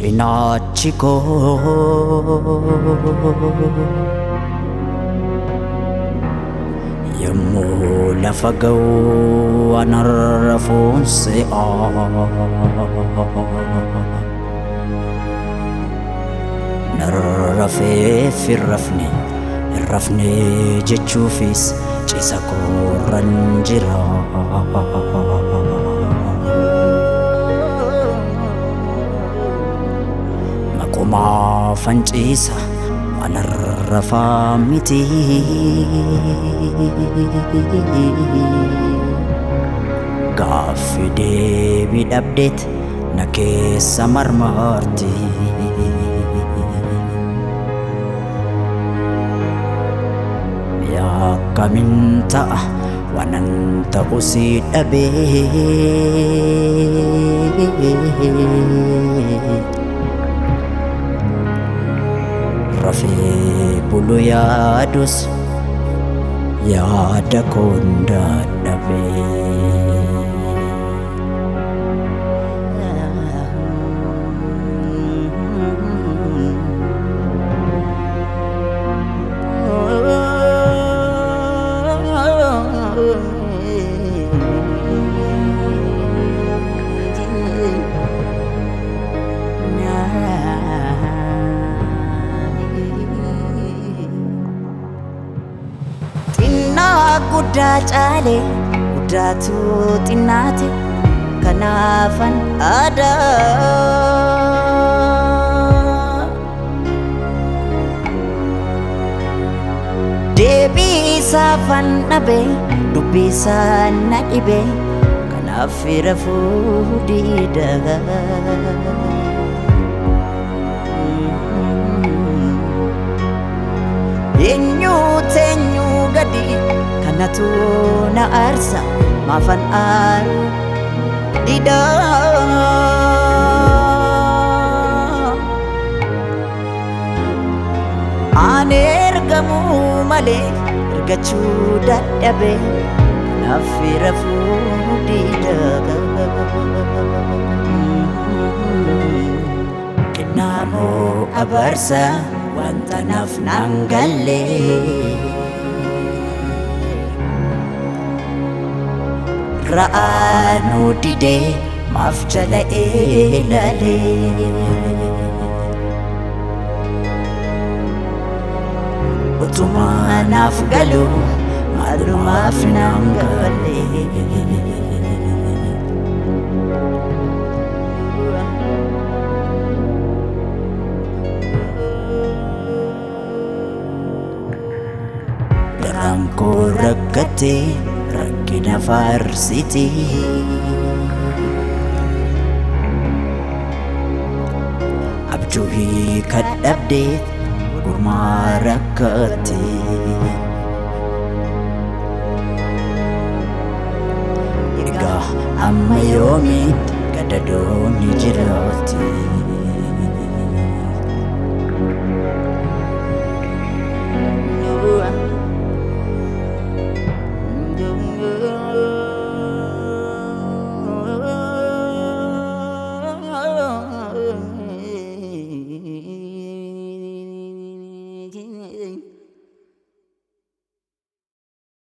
cinaachi koo yommuu lafa ga'u anarra foonse'a narrafeef hin rafne hin rafne jechuufis cisa koorran jira maqumaa fanciisa anarrafaa miti gaaffi deebii dhabdeet na keessa marmarti Akkamiin ta'a waanan ta'u si dhabee rafee bulu yaadus yaada koon dadhabee. xinnaa guddaa caale guddaatu xinnaate kanaafan aadaa deebii isaafan dhabe dubbii isaa na dhibe kanaaf rafuu diida eenyuu teenyuu gadi kanatu na aarsa maafan aaru dida ani ergamuu malee ergachuu dadhabe kanaaf rafuu dida Kennaamoo abarsa wanta naaf naan galle ra'aanuu didee maaf jala eelale utumaa naaf galu maalumaaf naan galle garaan koo rakkate rakkina faarsiti abjuu hiikadhabdeet gurmaa rakkate egaa amma yoomiitti gadadoonni jiraate